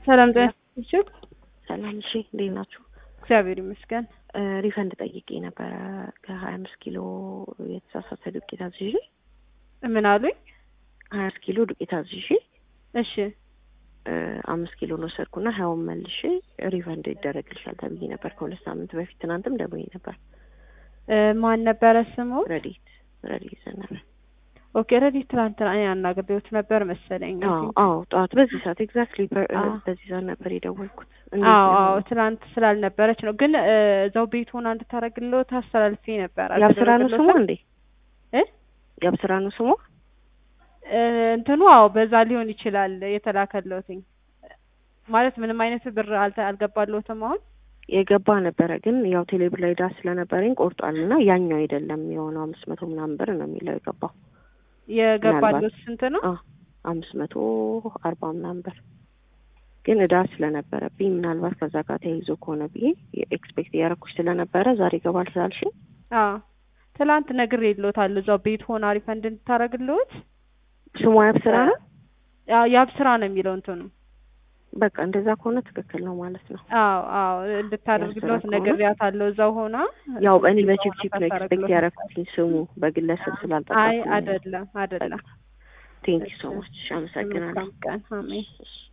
ሰላም ጤና ይስጥልኝ። ሰላም እሺ፣ እንዴት ናችሁ? እግዚአብሔር ይመስገን። ሪፈንድ ጠይቄ ነበረ ከሀያ አምስት ኪሎ የተሳሳተ ዱቄት አዝዤ ምን አሉኝ? ሀያ አምስት ኪሎ ዱቄት አዝዤ እሺ አምስት ኪሎ ነው ወሰድኩና ሀያውን መልሼ ሪፈንድ ይደረግልሻል ተብዬ ነበር ከሁለት ሳምንት በፊት። ትናንትም ደውዬ ነበር። እ ማን ነበረ ስሙ? ረዲት ረዲት ዘነበ። ኦኬ ረዲት ትናንትና እኔ አናግሬዎት ነበር መሰለኝ። አዎ አዎ፣ ጠዋት በዚህ ሰዓት ኤግዛክትሊ አዎ። በዚህ ሰዓት ነበር የደወልኩት። አዎ አዎ፣ ትናንት ስላልነበረች ነው። ግን እ እዛው ቤት ሆና እንድታረግልዎት አስተላልፌ ነበር። ያብስራ ነው ስሙ አልተደረገለትም? እንዴ? እ ያብስራ ነው ስሙ? እ እንትኑ አዎ፣ በዛ ሊሆን ይችላል የተላከለትኝ ማለት ምንም አይነት ብር አልተ- አልገባለትም አሁን የገባ ነበረ ግን ያው ቴሌብር ላይ ዕዳ ስለነበረኝ ቆርጧል እና ያኛው አይደለም የሆነው አምስት መቶ ምናምን ብር ነው የሚለው የገባው የገባለት ስንት ነው? አ አምስት መቶ አርባ ምናምን ብር ግን ዕዳ ስለነበረብኝ ምናልባት ከዛ ጋር ተያይዞ ከሆነ ብዬ ኤክስፔክት እያደረኩሽ ስለነበረ ዛሬ ይገባል ስላልሽኝ አዎ ትላንት ነግሬልዎታለሁ። እዛው ቤት ሆና ሪፈንድ እንድታረግልዎት ስሟ ያብስራ ነው። ያው ያብስራ ነው የሚለው እንትኑ በቃ እንደዛ ከሆነ ትክክል ነው ማለት ነው። አዎ አዎ እንድታደርግልዎት ያብስራ ከሆነ? ነግሬያታለሁ። እዛው ሆና ያው እኔ ቤት ሆና በቺፕቺፕ ነው ኤክስፔክት ታደርግልዎት። ያደረኩትኝ ስሙ በግለሰብ አይ ስላልጠቀምኩ አይደለም አይደለም። ቴንኪ ሶ ማች አመሰግናለሁ። መልካም ቀን አሜን። እሺ።